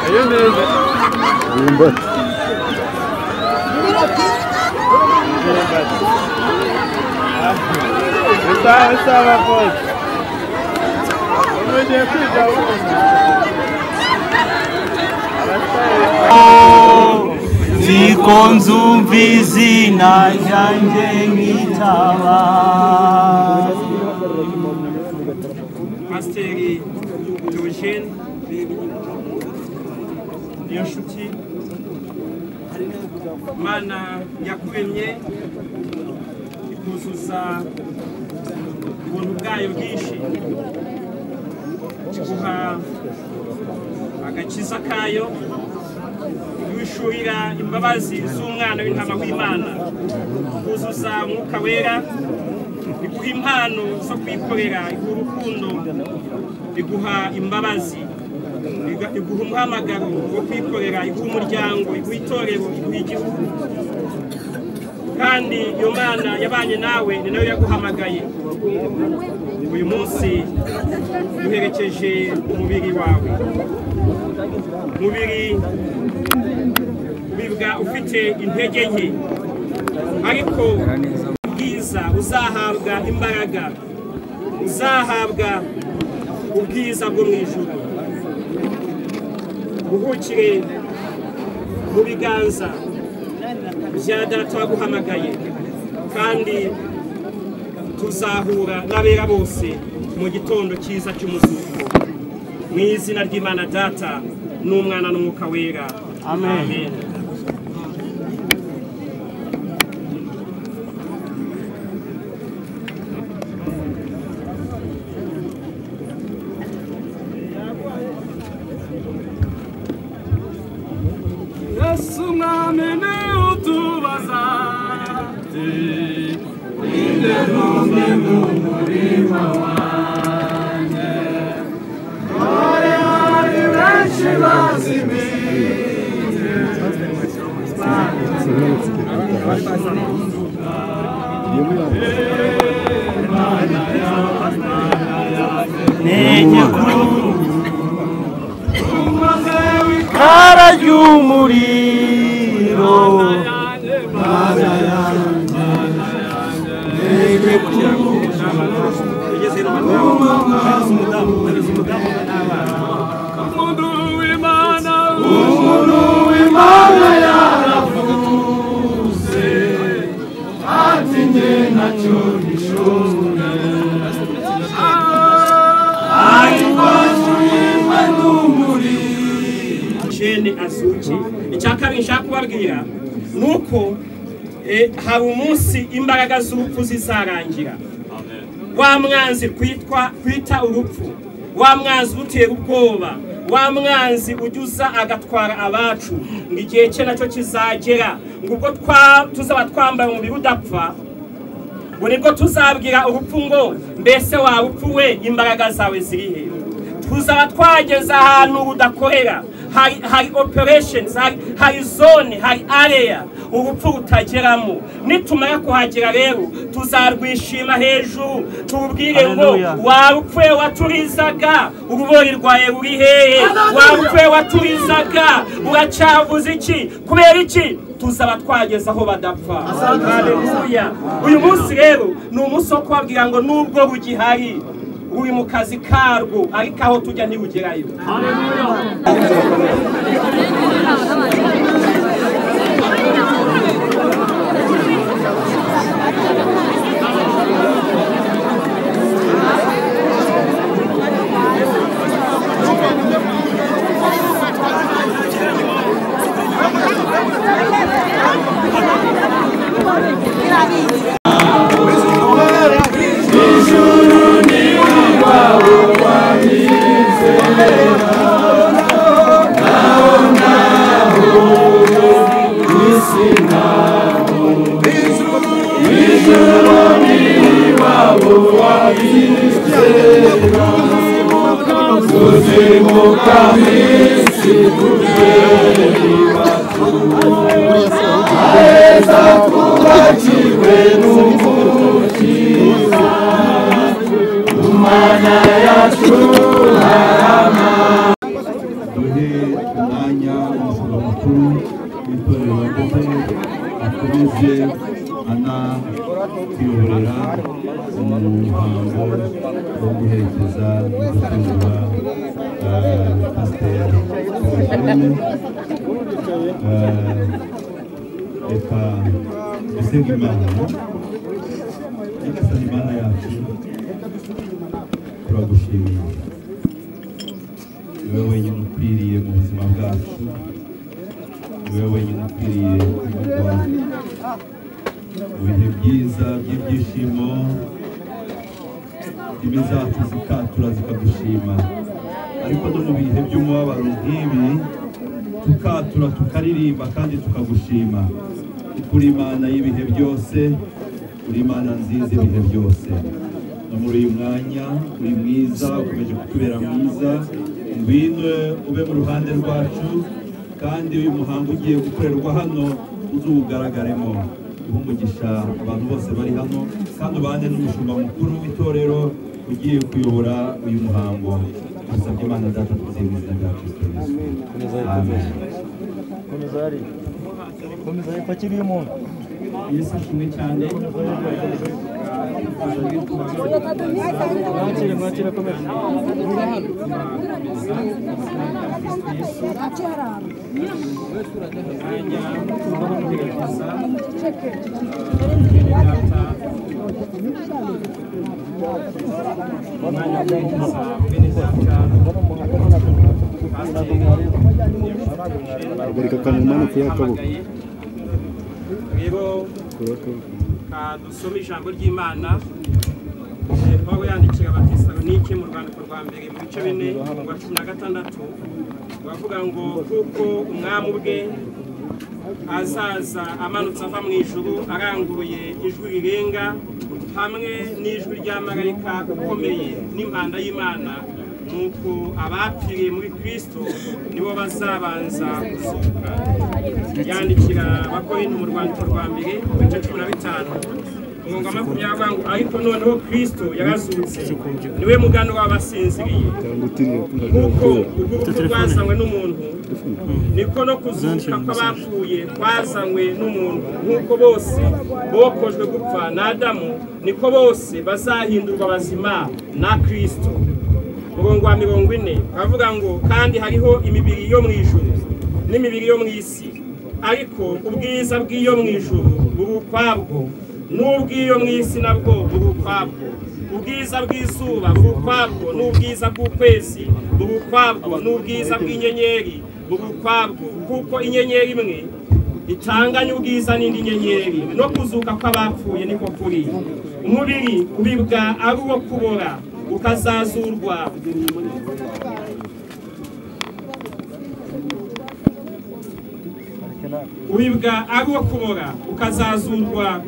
Ayo neza. imyumbati Bisaba bisaba rwose. Umuntu ugiye kwiga wumva. ziko nzumvizi najyanje nk'itaba pasiteri dorogene niyo nshuti imana yakuremye ikuzuza ubuntu bwayo bwinshi iguha agakiza kayo iwishurira imbabazi z'umwana w'intama w'imana ikuzuza umwuka wera iguha impano zo kwikorera iguha urukundo iguha imbabazi iga- iguha umuhamagaro wo kwikorera iguha umuryango iguha itorero iguha igihugu kandi iyo mana yabanye nawe ni nayo yaguhamagaye uyu munsi duherekeje umubiri wawe umubiri ubibwa ufite intege nke ariko ubwiza uzahabwa imbaraga uzahabwa ubwiza bwo mu ijuru buhukire mu biganza bya data waguhamagaye kandi tuzahura n'abera bose mu gitondo cyiza cy'umuzuko mu izina ry'imana data n'umwana n'umwuka wera Amen. yesu umwami ni utubaza intege kuru kara ry'umuriro umuntu w'imana jene azuki icya kabiri nshaka kubabwira ni uko eh, hari umunsi imbaraga z'urupfu zizarangira wa mwanzi kwitwa kwita urupfu wa mwanzi utera ubwoba wa mwanzi ujya agatwara abacu ngo igihe cye nacyo kizagera ngo ubwo twa- tuzaba twambaye umubiri udapfa ngo nibwo tuzabwira urupfu ngo mbese waba upfuwe imbaraga zawe ziri he tuzaba twageze ahantu rudakorera hari hari operations hari hari zone hari area urupfu rutageramo nitumara kuhagera rero tuzarwishima hejuru tubwire ngo Hallelujah. warupfuye waturizaga urubori rwawe ruri hehe warupfuye waturizaga uracyavuze iki kubera iki tuzaba twageze aho badapfa haleluya uyu munsi rero ni umunsi wo kubabwira ngo nubwo bugihari ruri mu kazi karwo ariko aho tujya ntibugerayo duhe umwanya itorero ndetse akomeze anatuyoborera mu muhango wo guherekeza no gutura pasiteri Paul Kagame reka dusenga imana nyagasani imana yacu turagushimiye niwe wenyine ukwiriye mu buzima bwacu niwe wenyine ukwiriye kuvugwa mu bihe byiza by'ibyishimo indimi zacu zikatura zikagushima ariko no mu bihe by'umubabaro nk'ibi tukatura tukaririmba kandi tukagushima kuko uri imana y'ibihe byose uri imana nziza ibihe byose no muri uyu mwanya uri mwiza ukomeje kutubera mwiza ngwino ube mu ruhande rwacu kandi uyu muhango ugiye gukorerwa hano uzuwugaragaremo uha umugisha abantu bose bari hano kandi ubane n'umushumba mukuru w'itorero ugiye kuyobora uyu muhango dusabye imana data tuziye mu izina rya kristo yesu amen yesu ashimwe cyane mwakire mwakire komeza mwanya tubaho kugerageza data umwanya kugerageza bene data Bari kakamumana kuri akaboko. rero ka dusome ijambo ry'imana Eh, pawulo yandikira abatesalonike mu rwandiko rwa mbere mu bice bine rwa cumi na gatandatu bavuga ngo kuko umwami ubwe azaza amanutse ava mu ijuru aranguruye ijwi rirenga hamwe n'ijwi rya marayika ukomeye n'impanda y'imana nuko abapfiriye muri kristo nibo bazabanza kuzuka yandikira abakorinto mu rwandiko rwa mbere mu bice cumi na bitanu umwuga makumyabiri ngo ariko noneho kristo yarazutse niwe mugano w'abasinziriye nk'uko urupfu rwazanywe n'umuntu niko no kuzuka kw'abapfuye kwazanywe n'umuntu nk'uko bose bokojwe gupfa na adamu niko bose bazahindurwa bazima na kristo umurongo wa mirongo ine baravuga ngo kandi hariho imibiri yo mu ijuru n'imibiri yo mu isi ariko ubwiza bw'iyo mu ijuru buri ukwabwo n'ubw'iyo mu isi nabwo buri ukwabwo ubwiza bw'izuba buri ukwabwo n'ubwiza bw'ukwezi buri ukwabwo n'ubwiza bw'inyenyeri buri ukwabwo kuko inyenyeri imwe itanganye ubwiza n'indi nyenyeri no kuzuka kw'abapfuye niko kuri umubiri ubibwa ari uwo kubora ukazazurwa ubibwa ari uwo kubora ukazazurwa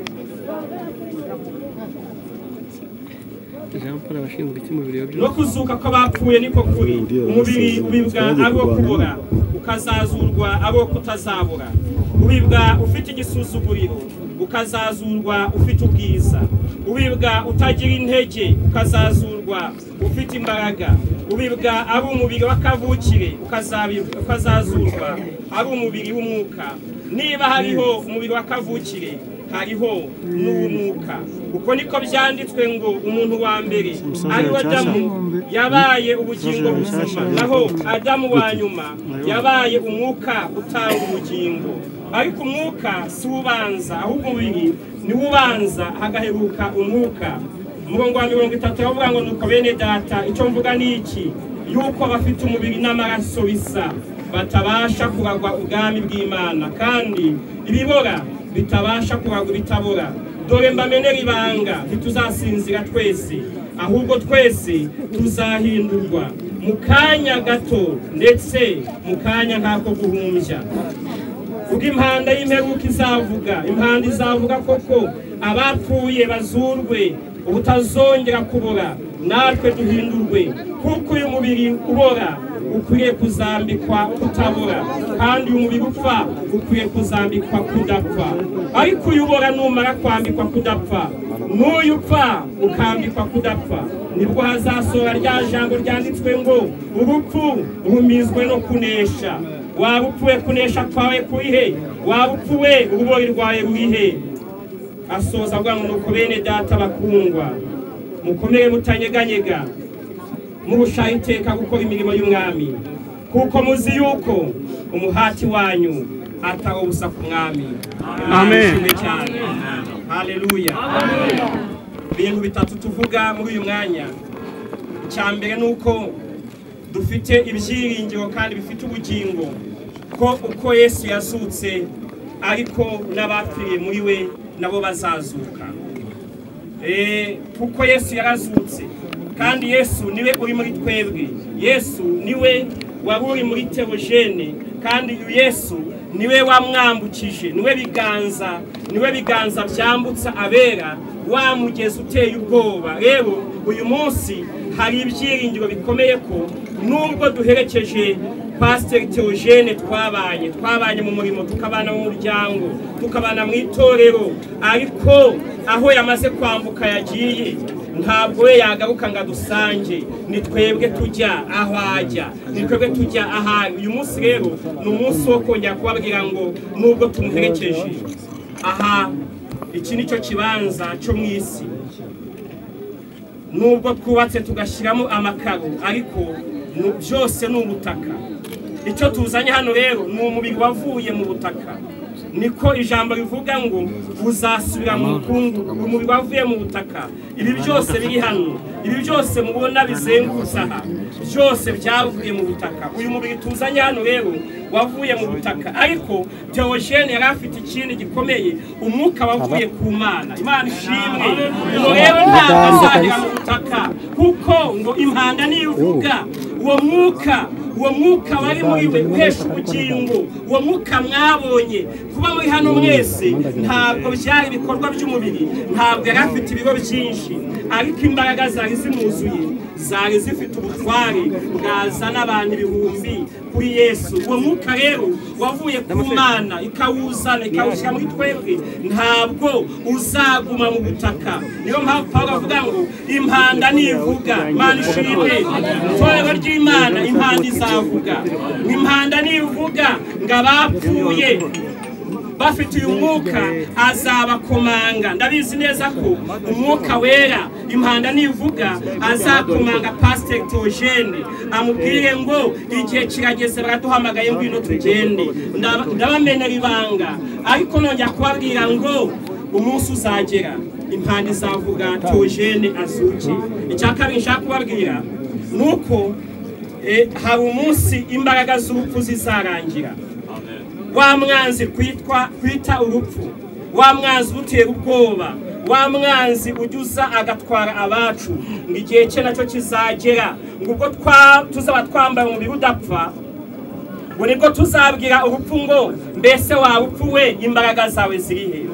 jean paul abashinzwe icy'umubiri wa no kuzuka kw'abapfuye niko kuri umubiri wibwa abo kubura ukazazurwa abo kutazabura wibwa ufite igisuzuguriro ukazazurwa ufite ubwiza wibwa utagira intege ukazazurwa ufite imbaraga wibwa ari umubiri w'akavukire ukazabi- ukazazurwa ari umubiri w'umwuka niba hariho umubiri w'akavukire hariho n'uw'umwuka uko niko byanditswe ngo umuntu wa mbere ari we adamu yabaye ubugingo buzima naho adamu wa nyuma yabaye umwuka utanga ubugingo ariko umwuka si ubanza ahubwo umubiri niwo ubanza hagaheruka umwuka umurongo wa mirongo itatu yavuga ngo nuko bene data icyo mvuga ni iki yuko bafite umubiri n'amaraso bisa batabasha kuragwa ubwami bw'imana kandi ibibora bitabasha kuragwa ibitabora dore mbamenera ibanga ntituzasinzira twese ahubwo twese tuzahindurwa mu kanya gato ndetse mu kanya nk'ako guhumbya ubwo impanda y'imperuka izavuga impanda izavuga koko abapfuye bazurwe ubutazongera kubora natwe duhindurwe kuko uyu mubiri ubora ukwiriye kuzambikwa kutabora kandi uyu mubiri upfa ukwiye kuzambikwa kudapfa ariko uyu ubora numara kwambikwa kudapfa n'uyu upfa ukambikwa kudapfa nibwo hazasohora rya jambo ryanditswe ngo urupfu rumizwe no kunesha waba upfuye kunesha kwawe kurihe waba upfuye uruboyi rwawe rurihe asoza avuga ngo nuko bene data bakundwa mukomere mutanyeganyega murushaho iteka gukora imirimo y'umwami kuko muzi yuko umuhati wanyu atari ubusa ku mwami Amen. Mwishimwe cyane haleluya ibintu bitatu tuvuga muri uyu mwanya icya mbere ni uko dufite ibyiringiro kandi bifite ubugingo ko uko yesu yazutse ariko n'abapfiriye muri we nabo bazazuka Eh, kuko yesu yarazutse kandi yesu niwe uri muri twebwe yesu niwe wari uri muri terogene kandi uyu yesu niwe wamwambukije niwe biganza niwe biganza byambutsa abera wa mugezi uteye ubwoba rero uyu munsi hari ibyiringiro bikomeye ko nubwo duherekeje pasiteri teogene twabanye twabanye mu murimo tukabana mu muryango tukabana mu itorero ariko aho yamaze kwambuka yagiye ntabwo we yagaruka ngo adusange ni twebwe tujya aho ajya ni twebwe tujya aho ari uyu munsi rero ni umunsi wo kongera kubabwira ngo nubwo tumuherekeje aha iki ni cyo kibanza cyo mu isi nubwo twubatse tugashyiramo amakaro ariko nu- byose ni ubutaka icyo tuzanye hano rero ni umubiri wavuye mu butaka niko ijambo rivuga ngo uzasubira mu bukungu umubiri wavuye mu butaka ibi byose biri hano ibi byose mubona bizengurutse aha byose byavuye mu butaka uyu mubiri tuzanye hano rero wavuye mu butaka ariko teogene yari afite ikindi gikomeye umwuka wavuye ku mana imana ishimwe ubu rero ntabwo azagera mu butaka kuko ngo impanda niyo uvuga uwo mwuka uwo mwuka wari muri we uhesha ubugingo uwo mwuka mwabonye kuba muri hano mwese ntabwo byari ibikorwa by'umubiri ntabwo yari afite ibigo byinshi ariko imbaraga zari zimuzuye zari zifite ubutware bwazana abantu ibihumbi kuri yesu uwo mwuka rero wavuye ku mana ikawuzana ikawushyira muri twebwe ntabwo uzaguma mu butaka niyo mpamvu pawulo avuga ngo impanda nivuga imana ishimwe itorero ry'imana impanda izavuga impanda nivuga ngo abapfuye bafite uyu mwuka azabakomanga ndabizi neza ko umwuka wera impanda nivuga azakomanga pasiteri teogene amubwire ngo igihe kirageze baraduhamagaye ngwino tugende Ndaba- ndabamenera ibanga ariko nongera kubabwira ngo umunsi uzagera impanda izavuga teogene azuki icya kabiri nshaka kubabwira ni uko eh, hari umunsi imbaraga z'urupfu zizarangira wa mwanzi kwitwa kwita urupfu wa mwanzi utera ubwoba wa mwanzi ujya agatwara abacu ngo igihe cye nacyo kizagera ngo ubwo twa- tuzaba twambaye umubiri udapfa ngo nibwo tuzabwira urupfu ngo mbese waba upfuwe imbaraga zawe zirihe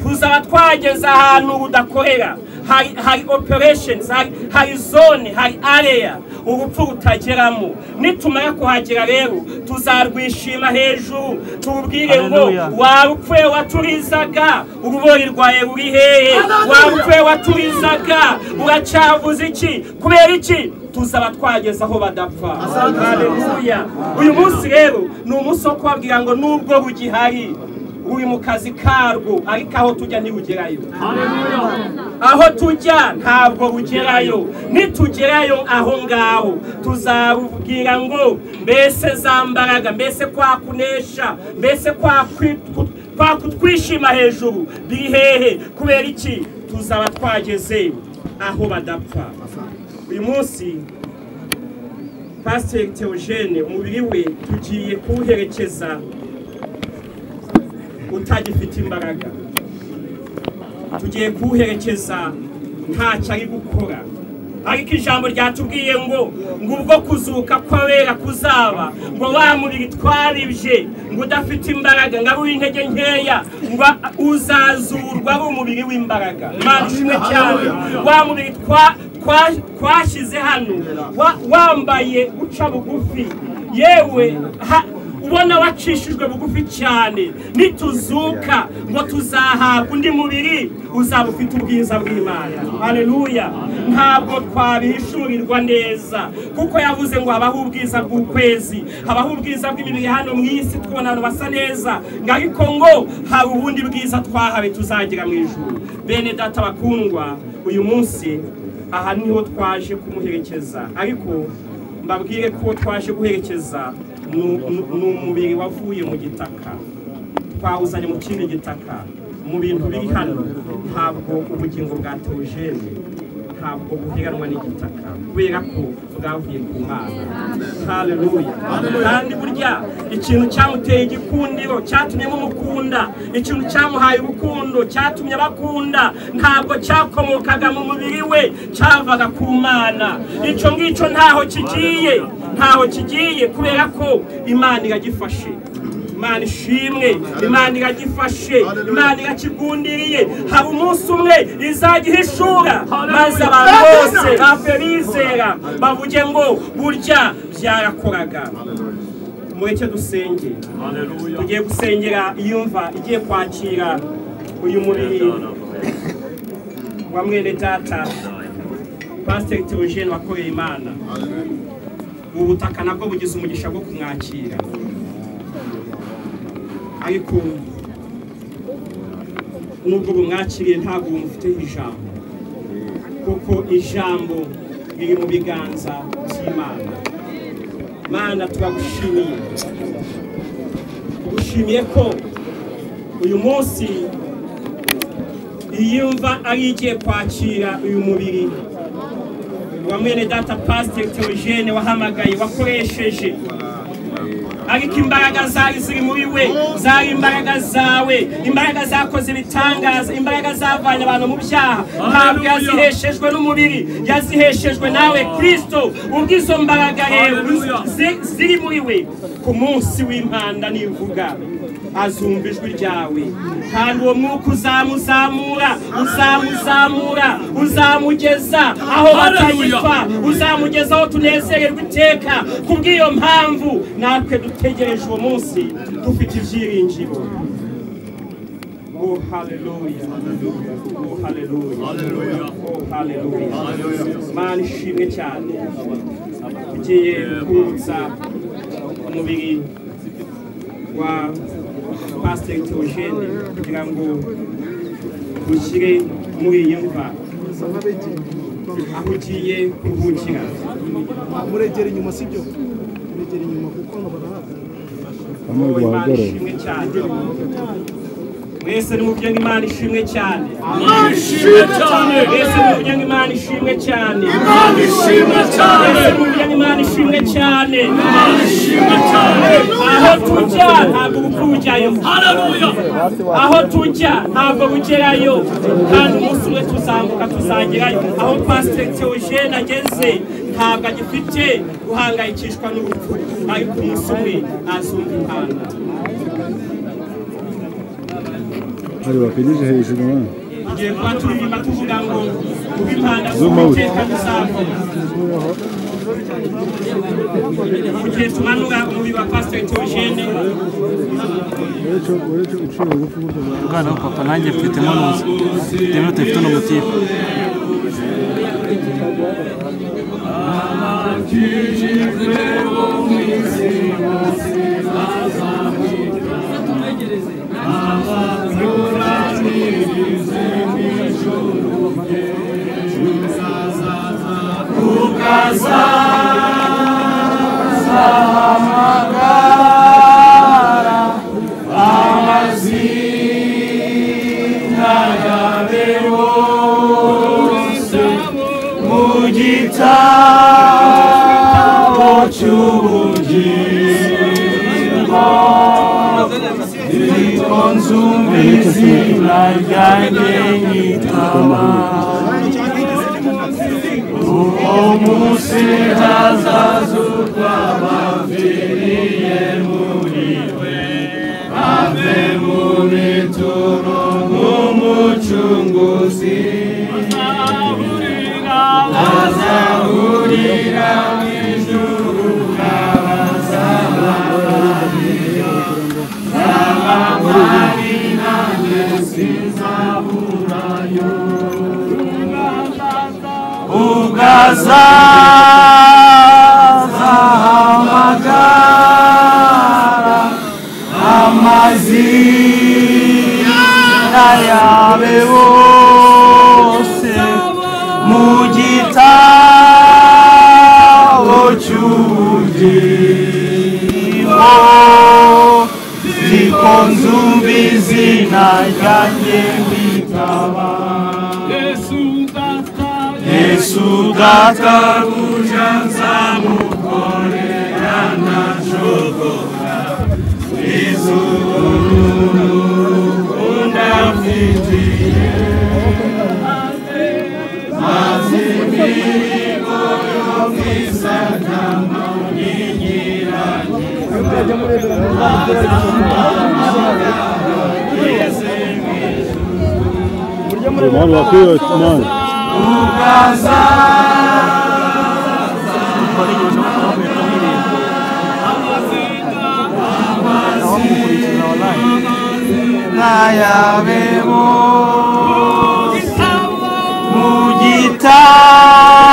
tuzaba twageze ahantu udakorera hari hari operations hari, hari zone hari area urupfu rutageramo nitumara kuhagera rero tuzarwishima hejuru tubwire ngo Hallelujah. waba upfuye waturizaga urubori rwawe ruri hehe waba upfuye waturizaga uracyavuze iki kubera iki tuzaba twageze aho badapfa haleluya uyu munsi rero ni umunsi wo kubabwira ngo nubwo bugihari ruri mu kazi karwo ariko aho tujya ntibugerayo aho tujya ntabwo bugerayo nitugerayo aho ngaho tuzabubwira ngo mbese za mbaraga mbese kwa kunesha mbese kwa kwi- ku- kwa kutwishima hejuru biri hehe kubera iki tuzaba twageze aho badapfa uyu munsi pasiteri teogene umubiri we tugiye kuwuherekeza utagifite imbaraga tugiye kuwuherekeza ntacyo ari gukora ariko ijambo ryatubwiye ngo ngo ubwo kuzuka kw'abera kuzaba ngo wa mubiri twaribye ngo udafite imbaraga ngo ari uw'intege nkeya ngo a- uzazurwa ari umubiri w'imbaraga imana ishimwe cyane wa mubiri twa- twa- twashyize hano wa- wambaye uca bugufi yewe ha- kubona wacishijwe bugufi cyane nituzuka ngo tuzahabwa undi mubiri uzaba ufite ubwiza bw'imana haleluya ntabwo twabihishurirwa neza kuko yavuze ngo habaho ubwiza bw'ukwezi habaho ubwiza bw'imibiri hano mu isi twabona abantu basa neza ngo ariko ngo hari ubundi bwiza twahawe tuzagira mu ijuru bene data bakundwa uyu munsi aha niho twaje kumuherekeza ariko mbabwire ko twaje guherekeza ni- ni- ni umubiri wavuye mu gitaka twawuzanye mu kindi gitaka mu bintu biri hano ntabwo ubugingo bwa teogene ntabwo buheranwa n'igitaka kubera ko bwavuye ku mana haleluya kandi burya ikintu cyamuteye igikundiro cyatumye mumukunda ikintu cyamuhaye urukundo cyatumye abakunda ntabwo cyakomokaga mu mubiri we cyavaga ku mana icyo ngicyo ntaho kigiye ntaho kigiye kubera ko imana iragifashe imana ishimwe imana iragifashe imana irakigundiriye haba umunsi umwe izagihishura maze abantu bose bapfe bizera bavuge ngo burya byarakoraga mureke dusenge tugiye gusengera iyumva igiye kwakira uyu mubiri wa mwene data pasiteri teogene wakoreye imana ubu butaka nabwo bugize umugisha bwo kumwakira ariko nubwo bumwakiriye ntabwo bumufiteho ijambo kuko ijambo riri mu biganza by'imana mana turagushimiye tugushimiye ko uyu munsi iyi mva ari igiye kwakira uyu mubiri wa mwene data pasiteri teogene wahamagaye wakoresheje ariko imbaraga zari ziri muri we zari imbaraga zawe imbaraga zakoze ibitangaza imbaraga zavanye abantu mu byaha ntabwo yaziheshejwe n'umubiri yaziheshejwe nawe kirisito ubwo izo mbaraga rero zi- ziri muri we ku munsi w'impanda nivuga azumva ijwi ryawe kandi uwo mwuka uzamuzamura uzamuzamura uzamugeza aho batanyitwa uzamugeza aho tunezererwa iteka kubw'iyo mpamvu natwe dutegereje uwo munsi dufite ibyiringiro Oh haleluya Oh haleluya Oh haleluya Mana ishimwe cyane ugiye kuza umubiri wa pasiteri teogene kugira ngo ushyire muri iyi mva aho ugiye kuruhukira muregera inyuma sibyo muregera inyuma kuko ngo barahagarara Oh, Imana wahagere ishimwe cyane mwese nimubwire ngo Imana ishimwe cyane Imana ishimwe cyane mwese nimubwire ngo Imana ishimwe cyane Imana ishimwe cyane mwese nimubwire ngo Imana ishimwe cyane Imana ishimwe cyane aho tujya ntabwo urupfu rujyayo Haleluya aho tujya ntabwo bugerayo kandi umunsi umwe tuzambuka tuzagerayo aho pasiteri teogene ageze ntabwo agifite guhangayikishwa n'urupfu ariko umunsi umwe azumva impanda hari bakigije hejuru na igihe kuba turirimba tuvuga ngo kuba impanda Zuma we. z'uwiteka zizavuna mu gihe tumanura umubiri wa pasiteri teogene uretse uretse uciye ubugufi buryo bwa umwana wa papa nanjye mfitemo nuzi ndemere tuyifite n'umutipe ukazaza hamagara amazina yawe bose mu gitabo cy'ubugingo zikonzumba izina ryanjye witaba yesu databuja nzamukorera ntajogora izuru ukunda mfitiye maze imihigo yo mwisakama unyinyiranye Mano, aqui, mano.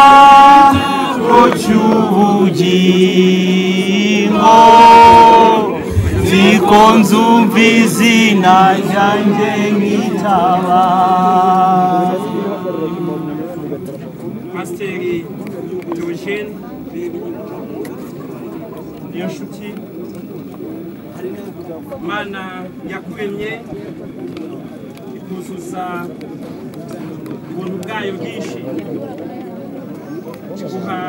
mugitabo cy'ubugingo zikonzumva izina ryanjye nkitaba pasiteri Diogene niyo nshuti imana yakuremye ikuzuza ubuntu bwayo bwinshi iguha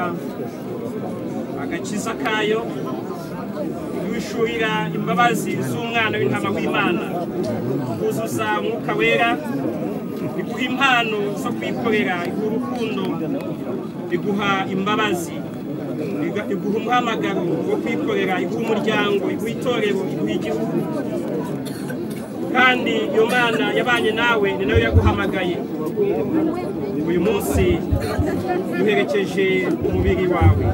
agakiza kayo iwishuhira imbabazi z'umwana w'intama w'imana ikuzuza umwuka wera iguha impano zo kwikorera iguha urukundo iguha imbabazi iga- iguha umuhamagaro wo kwikorera iguha umuryango iguha itorero iguha igihugu kandi iyo mana yabanye nawe ni nayo yaguhamagaye uyu munsi duherekeje umubiri wawe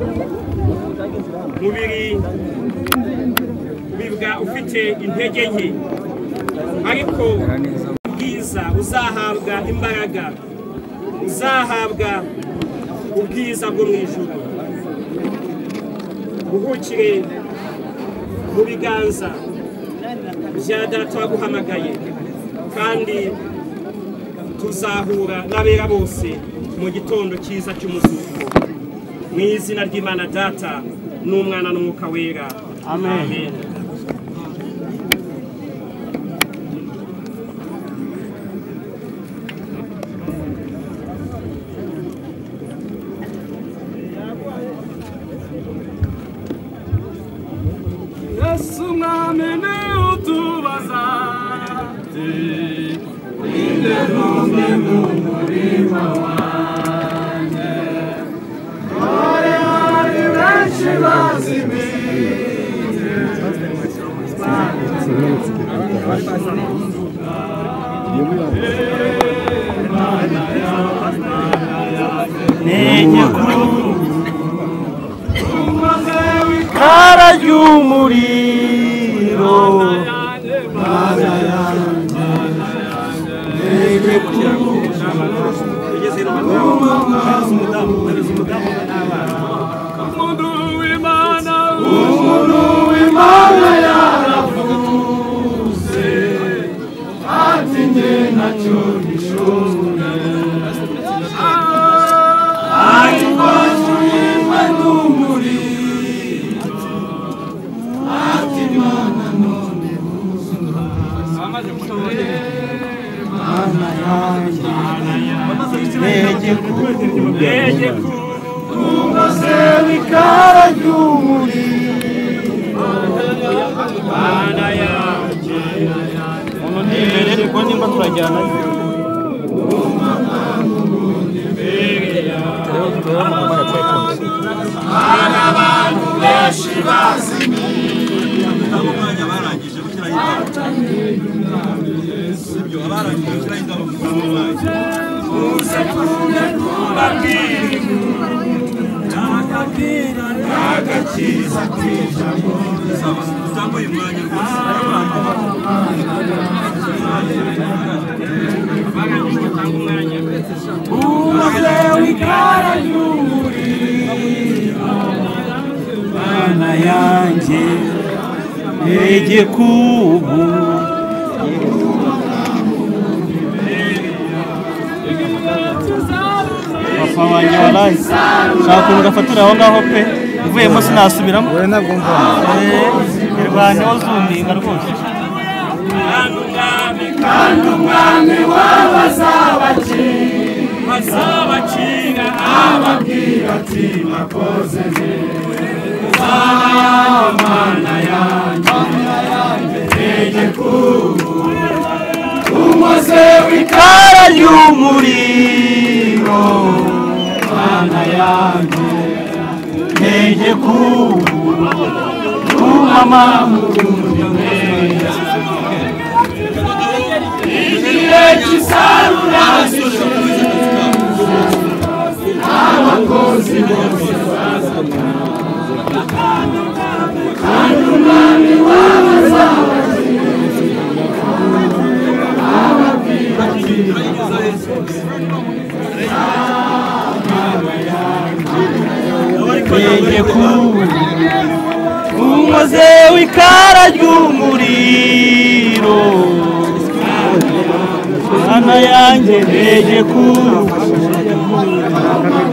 umubiri ubibwa ufite intege nke ariko ubwiza uzahabwa imbaraga uzahabwa ubwiza bwo mu ijuru uhukire mu biganza bya data waguhamagaye kandi tuzahura n'abera bose mu gitondo cyiza cy'umuzuko mu izina ry'imana data n'umwana n'umwuka wera amen. yesu mwami ni utubaza ikara ry'umuriro umuntu w'imana yaravuze ati njye ntacyo bishoboye ariko turimo n'umuriro Kumase wikara ry'umuriro Tanga umwanya. Kumase wikara yanjye igikubu papa wanjye waraye nshaka ukuntu gafatira aho ngaho pe uvuyemo sinasubiramo wowe ntabwo mvamo irwanyeho zundinga rwose kandi umwami w'abazabaki bazabacira ababwira ati makoze neza uzahaye mana yanjye ntege kubu umuze w'ikara ry'umuriro mana yanjye ntege kubu umama mu Yeye kubu Umuze w'ikara ry'umuriro Hana yanjye yeye kubu batanga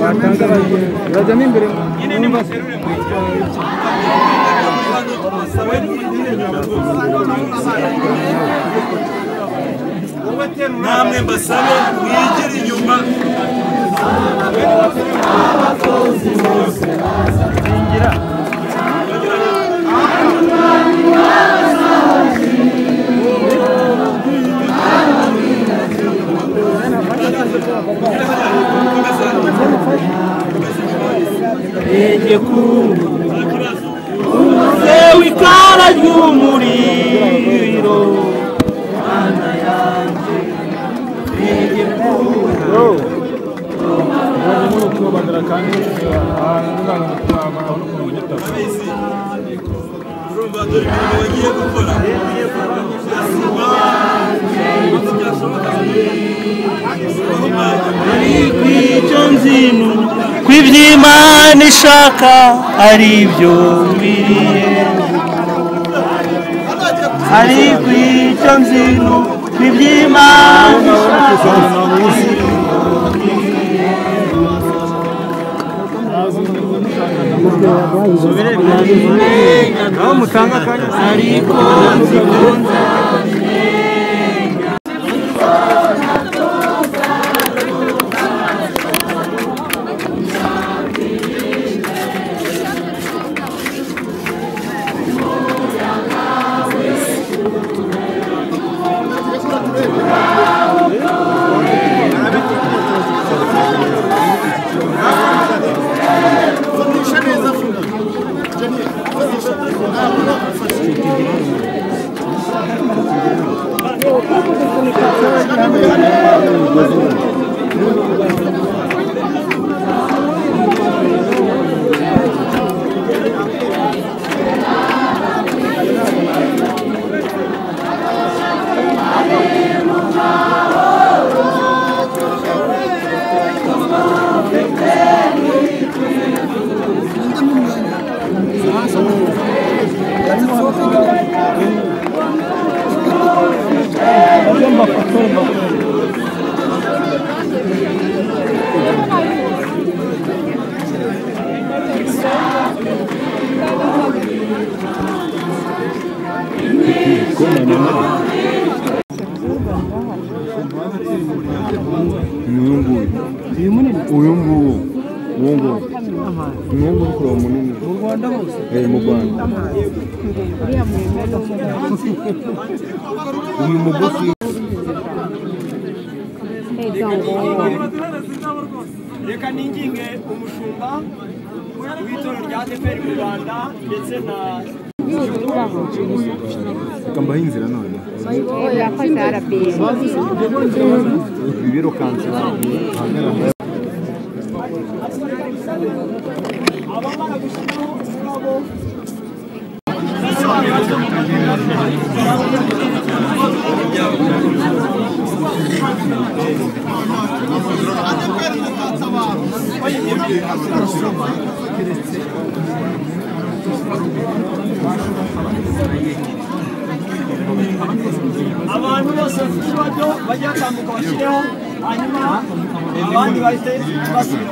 abagenzi bajyamo imbere namwe mbasabe mwigire inyuma yeye kubu Umuze w'ikara ry'umuriro Hana yanjye yeye kubu urumva dore ibintu bagiye gukora byasuma ibibazo byashoboka kw'icyo nzino kw'iby'imana ishaka ari byo mbiriye ari kw'icyo nzino kw'iby'imana ishaka aho mutanga akanya uyu nguyu uyu munini uyu nguyu uwo nguyu uyu nguyu kuri uwo munini mu rwanda hose eh mu rwanda uyu mugufi reka ninginge umushumba w'itorero rya adeperi mu rwanda ndetse na reka mbahe inzira none yakoze arabisi ibi birukanse abamara gushyiraho umurabo abantu bose bafite ikibazo bajye batambuka bashyireho hanyuma abandi bahite basubira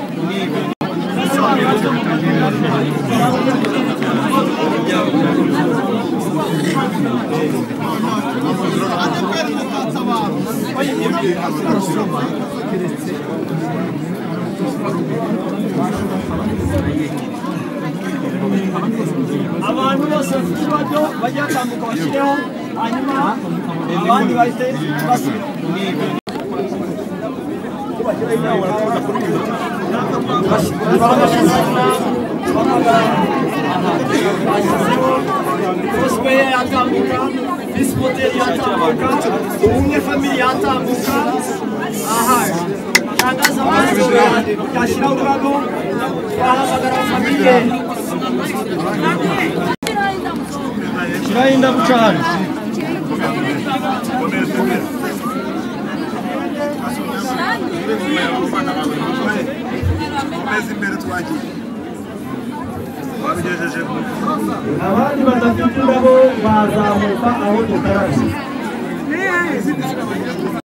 abantu bose bafite ikibazo bajye batambuka bashyireho hanyuma abandi bahite basubira Cosplayer yatambuka Visi Moteri yatambuka Ubumwe Family yatambuka aha tangaza abantu yashyiraho ururabo yahamagara famille Shiraho indabo uca hano abandi badafite indabo bazamuka aho dukarabye